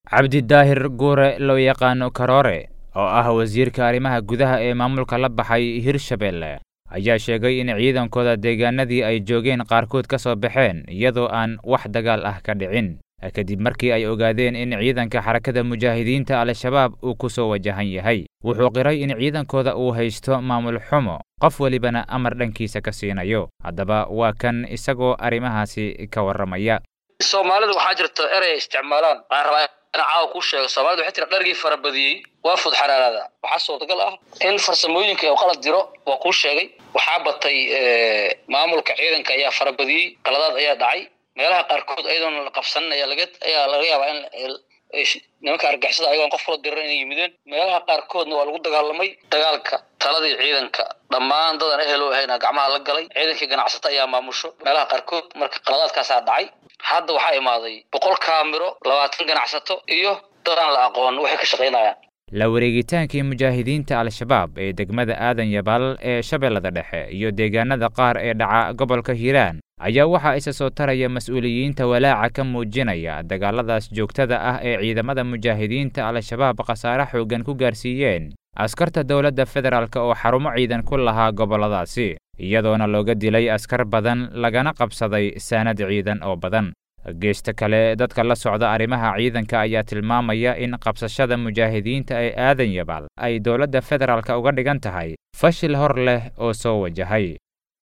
cabdidaahir guure loo yaqaano karoore oo ah wasiirka arrimaha gudaha ee maamulka la baxay hirshabelle ayaa sheegay in ciidankooda deegaanadii ay joogeen qaarkood ka soo baxeen iyadoo aan wax dagaal ah ka dhicin kadib markii ay ogaadeen in ciidanka xarakada mujaahidiinta al-shabaab uu ku soo wajahan yahay wuxuu qiray in ciidankooda uu haysto maamul xumo qof welibana amar dhankiisa ka siinayo haddaba waa kan isagoo arrimahaasi ka warramaya soomaalida waxaa jirta erey ay isticmaalaan aan rabaa in caawa kuu sheego soomaalida waxay tira dhargii farabadiyey waa fud xaraaraada waxaa suurtagal ah in farsamooyinka uu qalad jiro waa kuu sheegay waxaa batay maamulka ciidanka ayaa farabadiyey qaladaad ayaa dhacay meelaha qaarkood ayadoona la qabsanin ayaa laga ayaa laga yaabaa in nimanka argixisada ayagoon qof kula diran inay yimideen meelaha qaarkoodna waa lagu dagaalamay dagaalka taladii ciidanka dhammaan dadan ehelo ahayna gacmaha la galay ciidankii ganacsata ayaa maamusho meelaha qaarkood marka qaladaadkaasaa dhacay hadda waxaa imaaday boqol kaamiro labaatan ganacsato iyo dadaan la aqoon waxay ka shaqaynayaan la wareegitaankii mujaahidiinta al-shabaab ee degmada aadan yabaal ee shabeellada dhexe iyo deegaanada qaar ee dhaca gobolka hiiraan ayaa waxaa isa soo taraya mas-uuliyiinta walaaca ka muujinaya dagaaladaas joogtada ah ee ciidamada mujaahidiinta al-shabaab khasaare xooggan ku gaarsiiyeen askarta dowladda federaalk oo xarumo ciidan ku lahaa gobolladaasi iyadoona looga dilay askar badan lagana qabsaday saanad ciidan oo badan geesta kale dadka la socda arrimaha ciidanka ayaa tilmaamaya in qabsashada mujaahidiinta ee aadan yabaal ay dowladda federaalk uga dhigan tahay fashil hor leh oo soo wajahay